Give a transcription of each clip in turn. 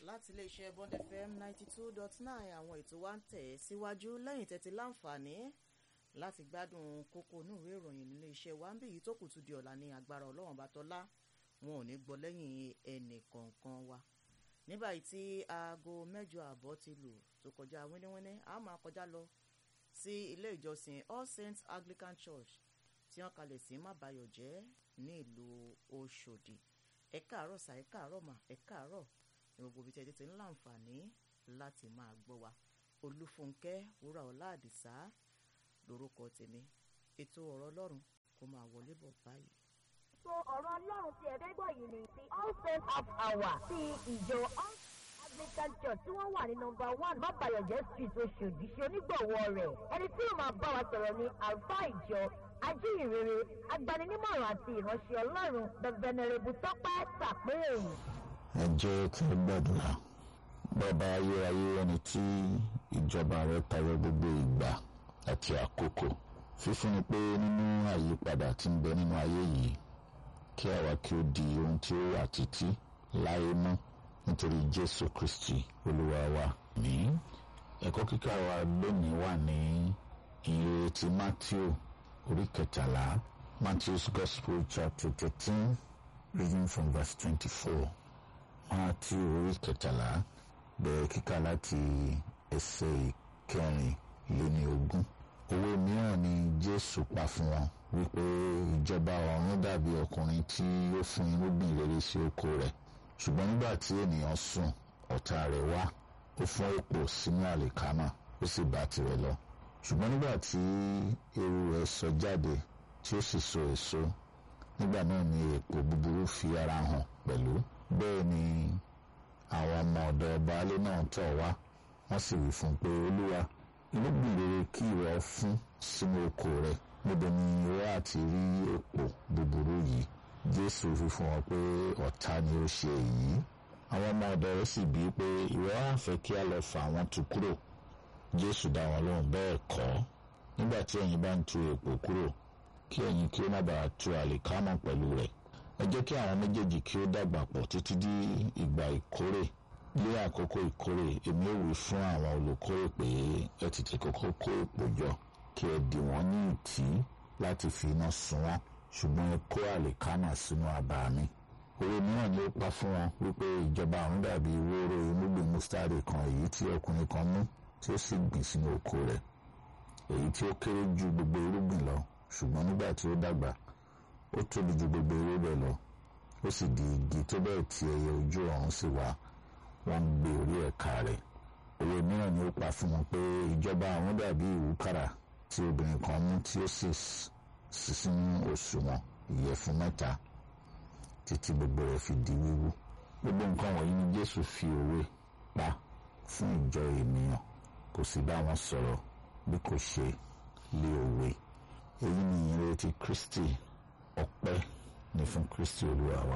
láti iléeṣẹ́ bond fm ninety two dot nine àwọn ètò wa ń tẹ̀ síwájú lẹ́yìn tẹ́tí láǹfààní láti gbádùn kókó inú ìwé ìròyìn nílé iṣẹ́ wa ń bí èyí tó kù tún di ọ̀la ní agbára ọlọ́run bá tọ́lá wọn ò ní gbọ́ lẹ́yìn ẹnì kọ̀ọ̀kan wa ní báyìí tí aago mẹ́jọ àbọ̀ ti lù tó kọjá wíníwíní a máa kọjá lọ sí ilé ìjọsìn all saints anglican church tí wọ́n kalẹ̀ sí mábàyọ̀jẹ́ ní ìlú Òṣòdì ẹ káàárọ̀ sà ẹ káàárọ̀ mà ẹ káàárọ̀ ní gbogbo ibi tí ẹ ti ń láǹfààní láti máa gbọ́ wa Olúfúnkẹ́ wúrà ọlá àdìsá lórúkọ tèmi ètò ọ̀rọ̀ Ọlọ́run kó máa wọlé bọ̀ báyìí. so ọ̀rọ̀ ọlọ́run tí ẹ fẹ́ gbọ́ yìí ni ti all saints half hour ti ìjọ all anglican church tí wọ́n wà ní nọmba one mábàyọ̀jẹ́ street oṣòdì ṣe onígbọ̀wọ́ rẹ̀ ẹni tí yóò máa bá wa sọ̀rọ̀ ní àlùfáà ìjọ ajíhìnrere agbaninímọ̀ràn àti ìránṣẹ́ ọlọ́run the venerable tọ́pẹ́ tàpéèrè. ẹ jẹ́ kí ẹ gbàdúrà bàbá ayérayé ẹni tí ìjọba rẹ̀ tayọ gbogbo ìgbà àti àkókò fífúnni pé nínú àyípadà tí ń bẹ nínú ayé yìí kí àwa kí ó di ohun tí ó wà títí láyé mọ́ nítorí jésù kristi olúwa wa ní ẹ̀kọ́ kíkà wa lónìí wà ní ìrere ti matthew orí kẹtàlá matthew's gospel chapter thirteen reading from verse twenty-four matthew orí kẹtàlá bẹ̀rẹ̀ kíkà láti ẹsẹ̀ ìkẹrin lé ní ogún òwe mìíràn ni jésù pa fún wọn wípé ìjọba ọ̀run dàbí ọkùnrin tí ó fún irúgbìn rere sí oko rẹ̀ ṣùgbọ́n nígbà tí ènìyàn sùn ọ̀tá rẹ̀ wá ó fọ́n èpò sínú àlìkámà ó sì bá tirẹ̀ lọ ṣùgbọ́n nígbà tí ewu rẹ̀ sọ jáde tí ó sì so èso nígbà náà ni èpò búburú fi ara hàn pẹ̀lú bẹ́ẹ̀ ni àwọn ọmọ ọ̀dọ̀ baálé náà tọ̀ wá wọ́n sì wí fún un pé olúwa irúgbìn rere kí ìwọ fún sínú oko rẹ̀ níbo ni ìwọ àti rí èpò búburú yìí jésù fi fún wọn pé ọ̀tá ni ó ṣe èyí àwọn ọmọ ọ̀dọ̀ rẹ̀ sì bíi pé ìwọ á fẹ́ kí a lọ fà wọ́n tu kúrò jésù dá wọn lóhùn bẹ́ẹ̀ kọ́ nígbà tí ẹ̀yin bá ń tu èpò kúrò kí ẹ̀yin kí ó má bàa tu àlìkámọ̀ pẹ̀lú rẹ̀ ẹ jẹ́ kí àwọn méjèèjì kí ó dàgbà pọ̀ títí di ìgbà ìkórè ní àkókò ìkórè èmi ò wí fún àwọn olùkórè pé ẹ tètè kọ́kọ́ kó èpò jọ kí ẹ dì wọ́n ní ìtì láti fi iná sun wọ́n ṣùgbọ́n ẹ kó àlìkámà sínú abà mi òwe mìíràn ni ó pa fún wọn wípé ìjọba ọ̀run dàbí wóró irúgbìn mustard kan èyí tí ọkùnrin kan mú tí ó sì gbìn sínú oko rẹ̀ èyí tí ó kéré ju gbogbo irúgbìn lọ ṣùgbọ́n nígbà tí ó dàgbà ó tóbi ju gbogbo ewébẹ̀ lọ ó sì di igi tó bẹ́ẹ̀ tí ẹyẹ ojú ọ̀run sì wá wọ́n ń gbé orí ẹ̀ka rẹ̀ òwe mìíràn ni ó pa fún wọn pé ìjọba ọ̀run dàbí ìwúkàrà tí obìnrin kan mú tí ó sì sì sínú òṣùwọ̀n ìyẹ̀fun mẹ́ta títí gbogbo rẹ̀ fi di wíwú gbogbo nǹkan wọ̀nyí ni Jésù fi òwe pa fún ìjọ ènìyàn kò sì bá wọn sọ̀rọ̀ bí kò ṣe lé òwe èyí ni ìrètí Kristi ọpẹ́ ni fún Kristi Olúwa wa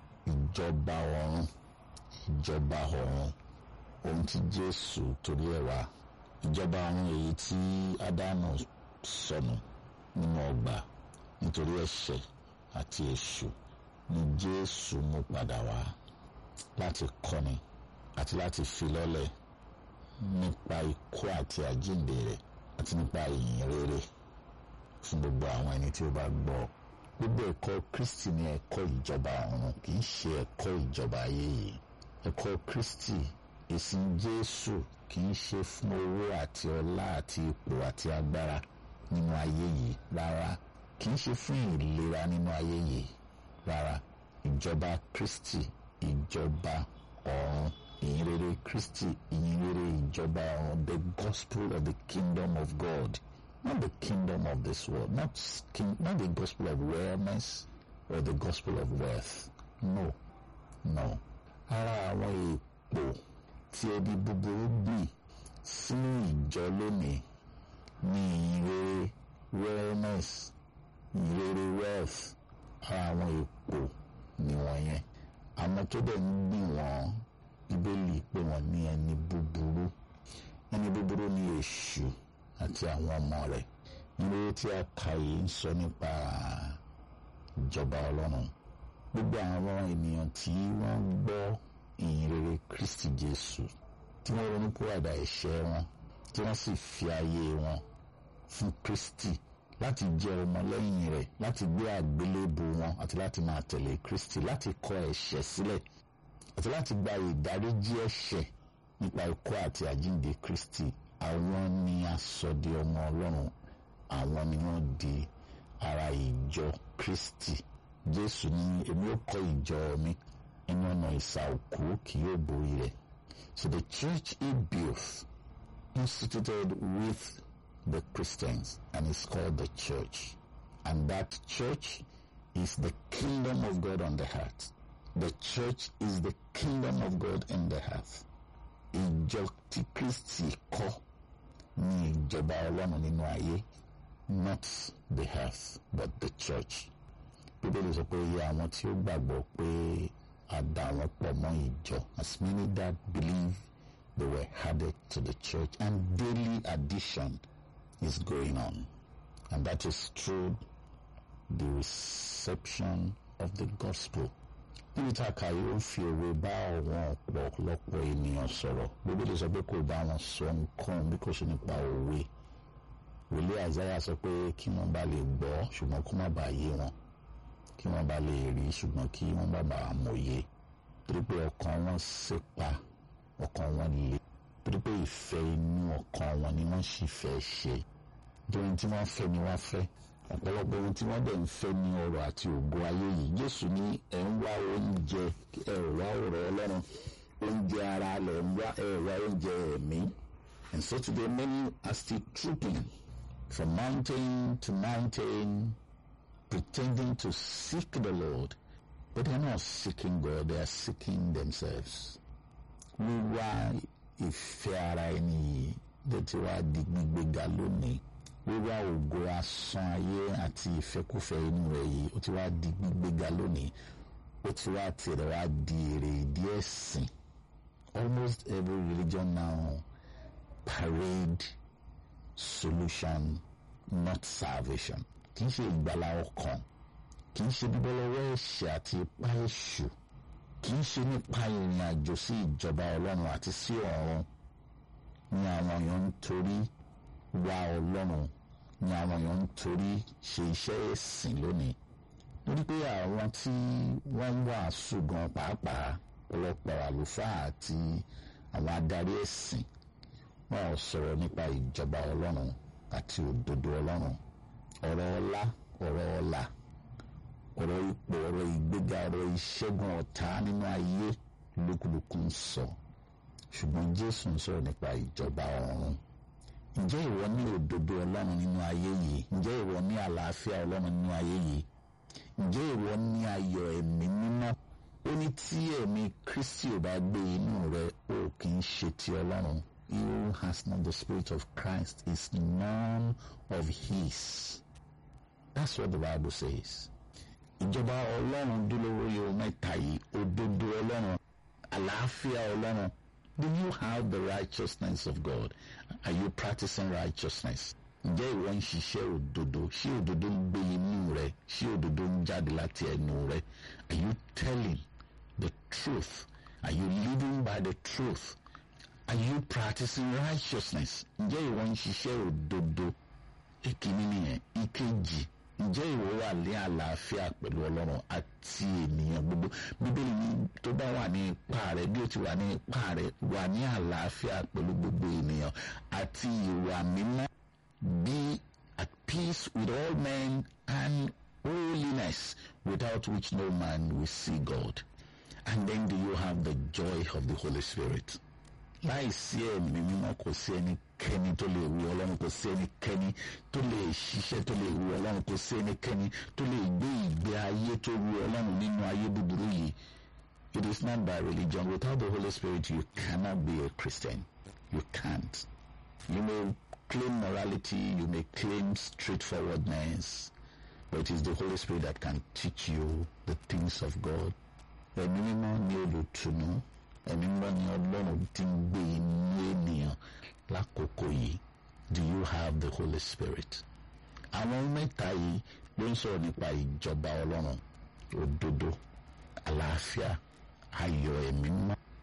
ìjọba ọ̀run ìjọba ọ̀run ohun tí Jésù torí ẹ̀ wá ìjọba ọ̀run èyí tí Ádámù sọnù nínú ọgbà nítorí ẹ̀ṣẹ̀ àti èṣù ni Jésù mú padà wá láti kọ́ni àti láti fi lọ́lẹ̀ nípa ikú àti àjíǹde rẹ̀ àti nípa ìyìn rere fún gbogbo àwọn ẹni tí ó bá gbọ́ gbogbo ẹ̀kọ́ Kristi ní ẹ̀kọ́ ìjọba ọ̀run kì í ṣe ẹ̀kọ́ ìjọba ayé yìí ẹ̀kọ́ Kristi ìsìn Jésù kì í ṣe fún owó àti ọlá àti ipò àti agbára nínú ayé yìí rárá kì í ṣe fún ìlera nínú ayé yìí rárá ìjọba Kristi ìjọba ọ̀run ìyìnrere Kristi ìyìnrere ìjọba ọ̀run the gospel of the kingdom of God not the kingdom of this world not, king, not the gospel of wellness or the gospel of wealth no no ara àwọn èèpo tí ẹbí búburú gbìn sínú ìjọ lónìí ní ìyìnrere wellness ìyìnrere wealth ara àwọn èèpo nìwọ̀nyẹn àwọn tó dẹ̀ ń gbìn wọ́n bíbélì pé wọ́n ní ẹni búburú ẹni búburú ní èṣù àti àwọn ọmọ rẹ̀ nílé tí a kà yìí ń sọ nípa ìjọba ọlọ́run gbogbo àwọn ènìyàn tí wọ́n gbọ́ ìyìn rere kristi jésù tí wọ́n ronú kúròdà ẹ̀ṣẹ̀ wọn tí wọ́n sì fi ayé wọn fún kristi láti jẹ́ ọmọlẹ́yìn rẹ̀ láti gbé àgbélébù wọn àti láti máa tẹ̀lé kristi láti kọ ẹ̀ṣẹ̀ sílẹ̀ àti láti gba ìdáríjì ẹ̀ṣẹ̀ nípa ikú àti àjíǹde kristi àwọn ni a sọ di ọmọ ọlọ́run àwọn ni wọ́n di ara ìjọ kristi jésù ní èmi ó kọ́ ìjọ mi inú ọ̀nà ìsà òkú kì yóò borí rẹ̀ so the church he built instituted with the christians and is called the church and that church is the kingdom of god on the earth the church is the kingdom of god in the earth ìjọ tí kristi kọ́ ní ìjọba ọlọ́run nínú ayé not the earth but the church bíbélì sọ pé iye àwọn tí ó gbàgbọ́ pé a dà wọ́n pọ̀ mọ́ ìjọ as many that believe they were added to the church and daily addition is going on and that is through the reception of the gospel níbi tá a kà yóò fi òwe bá àwọn ọ̀pọ̀lọpọ̀ ènìyàn sọ̀rọ̀ bíbélì sọ pé kò bá wọn sọ nǹkan bí kò sí nípa òwe wòlíì àzáyà sọ pé kí wọ́n bá lè gbọ́ ṣùgbọ́n kó má bàa yé wọn kí wọ́n bá lè rí ṣùgbọ́n kí wọ́n bá bàa mọ̀ye torí pé ọkàn wọn ṣèpa ọkàn wọn le torí pé ìfẹ́ inú ọkàn wọn ni wọ́n sì fẹ́ ṣe torí tí wọ́n fẹ́ ni wọ́n fẹ́ ọ̀pọ̀lọpọ̀ ohun tí wọ́n dẹ̀ ń fẹ́ ní ọrọ̀ àti ògo ayé yìí Jésù ní ẹ̀ ń wá oúnjẹ ẹ̀ wá ọ̀rọ̀ Ọlọ́run oúnjẹ ara lẹ̀ ń wá ẹ̀ wá oúnjẹ ẹ̀mí and so today many are still trooping from mountain to mountain pretending to seek the Lord but they are not seeking God they are seeking themselves wíwá ìfẹ́ ara ẹni yìí ló ti wá di gbígbéga lónìí wíwá ògo asán ayé àti ìfẹ́kùfẹ́ inú rẹ̀ yìí ó ti wá di gbígbéga lónìí ó ti wá tirẹ̀ wá di èrè ìdí ẹ̀sìn almost every religion now parade solution not salvation kì í ṣe ìgbàlá ọkàn kì í ṣe bíbọ́ lọ́wọ́ ẹ̀ṣẹ̀ àti ipá èṣù kì í ṣe nípa ìrìn àjò sí ìjọba ọlọ́run àti sí ọ̀run ni àwọn èèyàn ń torí wá ọlọ́run ni àwọn èèyàn ń torí ṣe iṣẹ́ ẹ̀sìn lónìí torí pé àwọn tí wọ́n ń wàásù gan pàápàá ọ̀pọ̀lọpọ̀ àlùfáà àti àwọn adarí ẹ̀sìn wọn ò sọ̀rọ̀ nípa ìjọba ọlọ́run àti òdodo ọlọ́run ọ̀rọ̀ ọlá ọ̀rọ̀ ọlà ọ̀rọ̀ ipò ọ̀rọ̀ ìgbéga ọ̀rọ̀ ìṣẹ́gun ọ̀tá nínú ayé lókùlùkù ń sọ ṣùgbọ́n jésù ń sọ̀rọ̀ nípa ìjọba ọ̀run ǹjẹ́ ìwọ ní òdodo ọlọ́run nínú ayé yìí ǹjẹ́ ìwọ ní àlàáfíà ọlọ́run nínú ayé yìí ǹjẹ́ ìwọ ní ayọ̀ ẹ̀mí mímọ́ ó ní tí ẹ̀mí kristi ò bá gbé inú rẹ ó kì í ṣe ti ọlọ́run he who has not the spirit of christ is none of his that's what the bible says ìjọba ọlọ́run dúró lórí ohun mẹ́ta yìí òdodo ọlọ́run àlàáfíà ọlọ́run do you have the righteousness of God are you practicing righteousness ǹjẹ́ ìwọ ń ṣiṣẹ́ òdodo ṣé òdodo ń gbé inú rẹ ṣé òdodo ń jáde láti ẹnu rẹ are you telling the truth are you living by the truth are you practicing righteousness ǹjẹ́ ìwọ ń ṣiṣẹ́ òdodo ìkíní nìyẹn ìkejì ǹjẹ́ ìwọ wà ní àlàáfíà pẹ̀lú ọlọ́run àti ènìyàn gbogbo bíbélì ní tó bá wà ní ipá rẹ bí ó ti wà ní ipá rẹ wà ní àlàáfíà pẹ̀lú gbogbo ènìyàn àti ìwà mímọ́ be at peace with all men and holiness without which no man will see God and then do you have the joy of the Holy Spirit láìsí ẹ̀mí mímọ́ kò sí ẹnikẹ́ni tó lè wu ọlọ́run kò sí ẹnikẹ́ni tó lè ṣiṣẹ́ tó lè wu ọlọ́run kò sí ẹnikẹ́ni tó lè gbé ìgbé ayé tó wu ọlọ́run nínú ayé búburú yìí it is not by religion without the Holy Spirit you cannot be a Christian you can't you may claim morality you may claim straightforwardness but it is the Holy Spirit that can teach you the things of God ẹ̀mí mímọ́ ni olùtùnú ẹ̀mí mímọ́ ni ọlọ́run ti ń gbé inú ènìyàn lákòókò yìí do you have the Holy Spirit àwọn mẹ́ta yìí ló ń sọ̀rọ̀ nípa ìjọba ọlọ́run òdodo àlàáfíà ayọ̀ ẹ̀mí mímọ́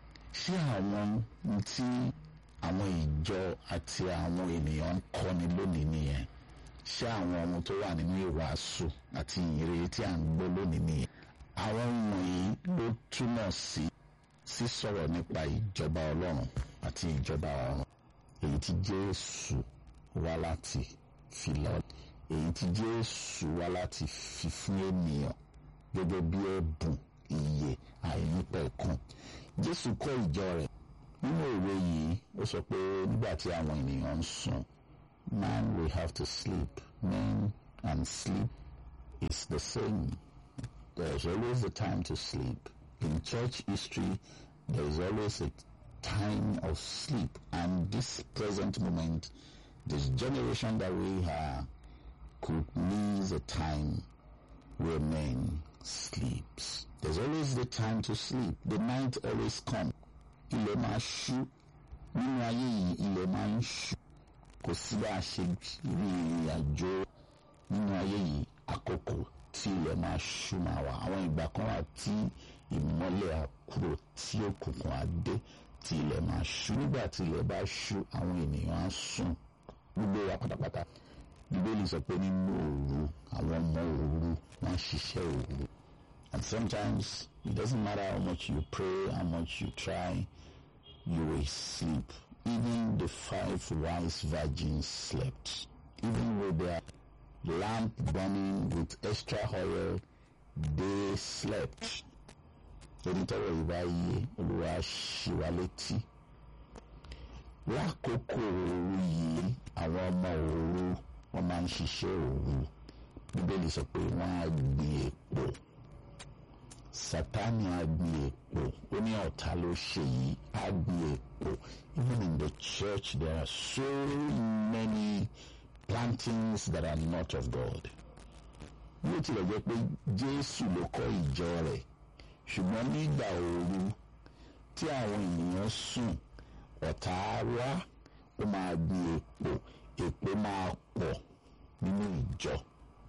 ṣé àwọn tí àwọn ìjọ àti àwọn ènìyàn ń kọ́ni lónìí nìyẹn ṣé àwọn ohun tó wà nínú ìwàásù àti ìyìnrere tí à ń gbọ́ lónìí nìyẹn àwọn wọ̀nyí ló túmọ̀ sí sísọ̀rọ̀ nípa ìjọba ọlọ́run àti ìjọba ọ̀run èyí tí jésù wá láti fi lọ èyí tí jésù wá láti fi fún ènìyàn gẹ́gẹ́ bí ẹ̀bùn ìyè àìnípẹ̀kun jésù kọ́ ìjọ rẹ̀ nínú òwe yìí ó sọ pé nígbà tí àwọn ènìyàn ń sùn man will have to sleep men and sleep is the same there's always a time to sleep in church history there is always a time of sleep and this present moment this generation that we are could miss a time where men sleeps there's always the time to sleep the night always comes ilẹ̀ máa ṣú nínú ayé yìí ilẹ̀ máa ń ṣú kò sí bá a ṣe rí ìrìn àjò nínú ayé yìí àkókò tí ilẹ̀ máa ṣú máa wà àwọn ìgbà kan wà tí ìmọ́lẹ̀ àkúrò tí òkùnkùn á dé tí ilẹ̀ máa ṣú nígbà tí ilẹ̀ bá ṣú àwọn ènìyàn á sùn gbogbo wa pátápátá bíbélì sọ pé nínú òru àwọn ọmọ òru wọn ṣiṣẹ́ òru and sometimes it doesn't matter how much you pray how much you try you will sleep even the five wise virgins slept even with their lamp burning with extra oil they slept onítọ̀rọ̀ yìí bá yé olúwa ṣì wá létí lákòókò òru yìí àwọn ọmọ òru wọn máa ń ṣiṣẹ́ òru bíbélì sọ pé wọ́n á gbin èpò sátánì á gbin èpò ó ní ọ̀tá ló ṣe yìí á gbin èpò even in the church there are so many plantings that are not of God bí ó tilẹ̀ jẹ́ pé Jésù ló kọ́ ìjọ rẹ̀ ṣùgbọ́n nígbà òru tí àwọn ènìyàn sùn ọ̀tá wá ó máa gbin èpò èpò máa pọ̀ nínú ìjọ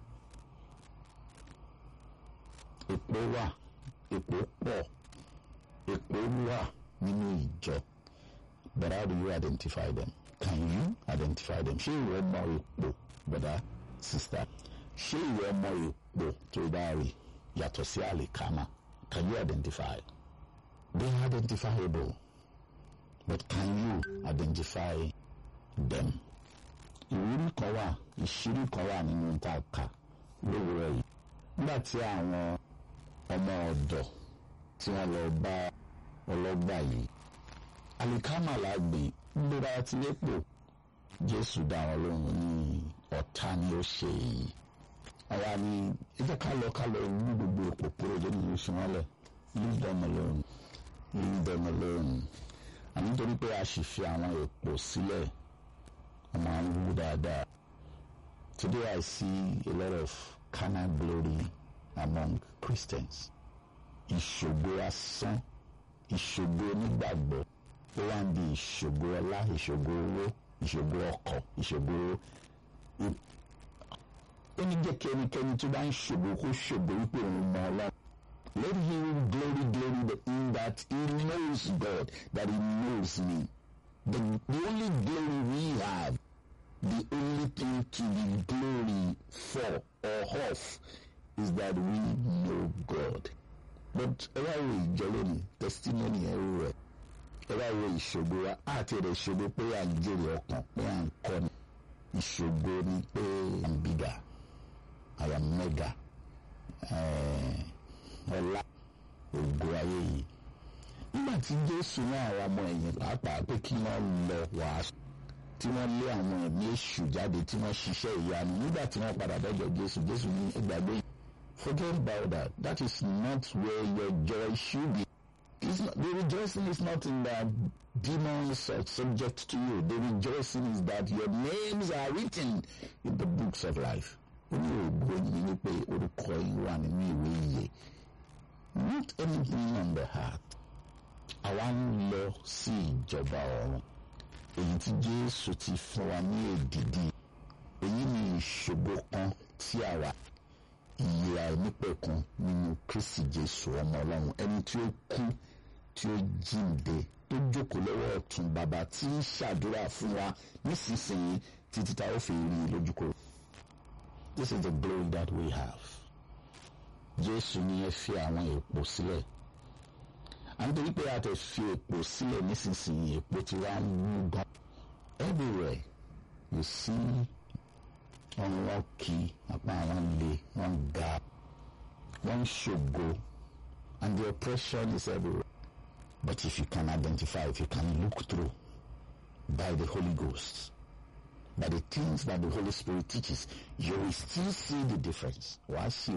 èpò wà èpò pọ̀ èpò wà nínú ìjọ but how do you identify them can you identify them ṣé ìwọ mọ èpò brother sister ṣé ìwọ mọ èpò tó bá rí yàtọ̀ sí àlìkámà can you identify they are identifiable but can you identify them ìwúrí kan wà ìṣírí kan wà nínú tá a kà lówùúrọ̀ yìí nígbà tí àwọn ọmọ ọ̀dọ̀ tí wọ́n lọ bá ọlọ́gbà yìí alikama lágbè gbéra ti lépo jésù dá wọn lóhùn ní ọ̀tá ni ó ṣe èyí àwa ni ẹ jẹ́ ká lọ ká lọ wú gbogbo èpò kúrò jẹ́ nínú oṣù wọn lẹ̀ leave them alone leave them alone àmì nítorí pé a sì fi àwọn èpò sílẹ̀ wọ́n máa ń wú dáadáa today I see a lot of carnal glory among Christians ìṣògo asán ìṣògo onígbàgbọ́ ó wá ń di ìṣògo ọlá ìṣògo owó ìṣògo ọkọ̀ ìṣògo ó ní jẹ́ kí ẹnikẹ́ni tó bá ń ṣògo kó ṣògo wípé òun mọ ọlọ́run let him glory glory in that he knows God that he knows me the, the only glory we have the only thing to be glory for or of is that we know God. But ẹ wá wo ìjọ lónìí testimony ẹ rú rẹ ẹ wá wo ìṣògo wa àti ẹ̀rẹ̀ ìṣògo pé à ń jèrè ọkàn pé à ń kọ́ ni ìṣògo ni pé I am bigger I am mega ọlá ògo ayé yìí nígbà tí Jésù ní àwọn ọmọ ẹ̀yìn pàápàá pé kí wọ́n lọ wàásù tí wọ́n lé àwọn ẹ̀mí èṣù jáde tí wọ́n ṣiṣẹ́ ìyanu nígbà tí wọ́n padà dọ́jọ́ Jésù Jésù ní ẹgbàgbé yìí. Forget about that. That is not where your joy should be. It's not, the rejoicing is not in that demons are subject to you. The rejoicing is that your names are written in the books of life. Ó ní ògo yìí ni pé orúkọ yìí wà nínú ìwé ìyè. Not anything on the heart. Àwa ń lọ sí ìjọba ọ̀run. Èyí tí Jésù ti fún wa ní èdìdì. Èyí ni ìṣògo kan tí àwa ìyè àìnípẹ̀kun nínú Kristi Jésù ọmọ Ọlọ́run ẹni tí ó kú tí ó jíǹde tó jókòó lọ́wọ́ ọ̀tún bàbá tí ń ṣàdúrà fún wa nísinsìnyí títí tá ó fi rí i lójúkòrò. This is the glory that we have. Jésù ní ẹ fi àwọn èèpo sílẹ̀. À ń torí pé a tẹ̀ fi èèpo sílẹ̀ nísinsìnyí èèpo tí wàá wú gan. Everywhere you see ọrùn wọn kì í apá wọn le wọn ga wọn ṣògo and the oppression is everywhere. But if you can identify, if you can look through by the Holy Ghost, by the things that the Holy Spirit teaches, you will still see the difference. Wàá sì